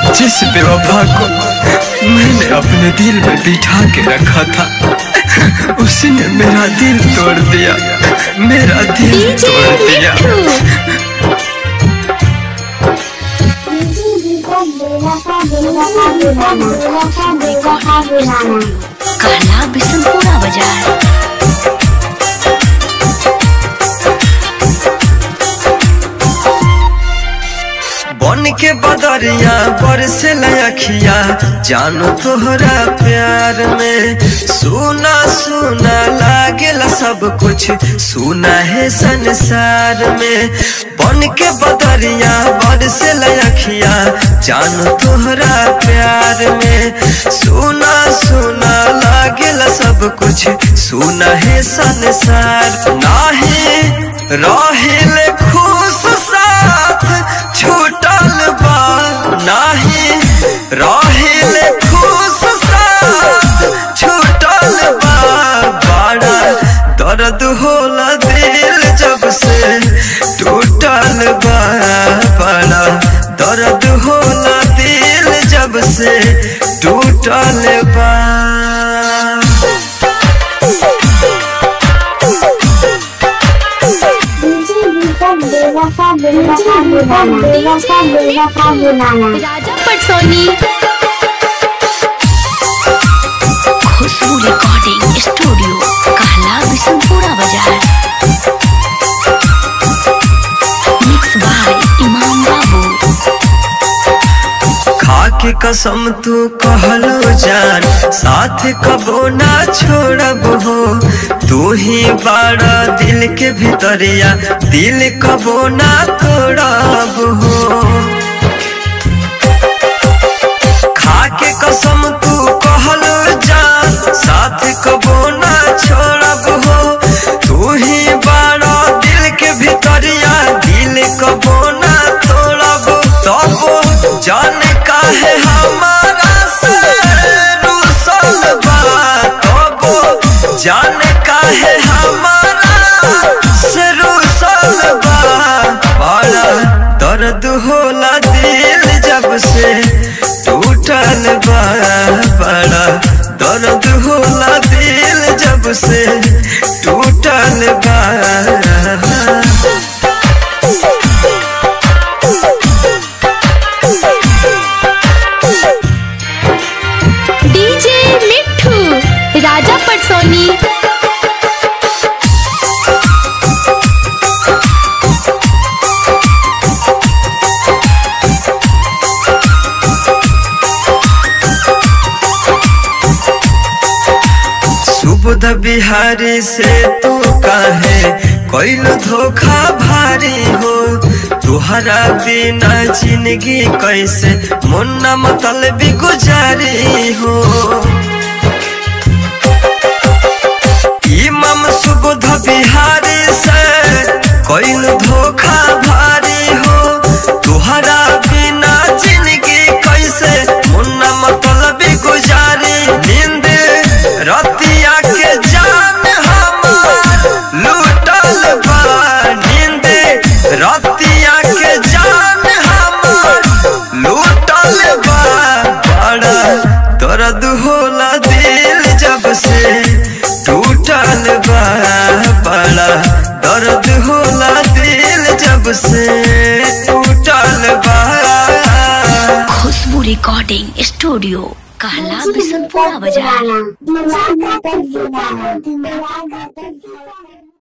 जिस बेवफा को मैंने अपने दिल में बिठा के रखा था उसी ने मेरा दिल तोड़ दिया मेरा दिल डीजे तोड़ दिया मिट्ठू कहला बिशनपुरा बाजार बन के बदरिया बरसे अखिया जानो तोहरा प्यार में सुना सुना लागेला सब कुछ सुना है संसार में बन के बदरिया बरसे अखिया जानो तोहरा प्यार में सुना सुना लागेला सब कुछ सुना है संसार नाही रहिले खुश साथ छूटल बा नाही रहिले खुश साथ छूटल बा बड़ा दर्द होला दिल जब से टूटल बा बड़ा दर्द होला दिल जब से टूटल बा राजा पटसोनी खुशबू रिकॉर्डिंग स्टूडियो कहला बिशनपुरा बाजार मिक्स बाय इमाम बाबू खा के कसम तू कहलो जान साथ कबो ना छोड़ब हो तू ही बाड़ा दिल के भीतरिया दिल कबो ना तोड़ब हो खा के कसम तू कहलो जान साथ कबो ना छोड़ब हो तू ही बाड़ा दिल के भीतरिया दिल कबो ना तोड़ब तब जान काहे हमारा से रूसल बा तब जान काहे हमारा से रूसल बा बड़ा दर्द होला दिल जब से टूटल बा बड़ा दर्द होला दिल जब से टूटल बा डीजे मिट्ठू राजा पटसोनी सुबुध बिहारी से तू काहे कोइल धोखा भारी हो तुहरा बिना जिंदगी कैसे मुन्ना मतलब गुजारी हो इमाम सुबुध बिहारी से कोइल धोखा भारी हो तुहरा बिना जिंदगी कैसे मुन्ना मतलब गुजारी नींद रतिया के जान हमार लूटल बा नींद रतिया के जान हमार लूटल बा बड़ा दर्द होला दिल जब से टूटल बा बड़ा दर्द होला दिल जब से टूटल बा खुशबू रिकॉर्डिंग स्टूडियो कहला बिशनपुरा बाजार Malaga, Malaga, Malaga, Malaga,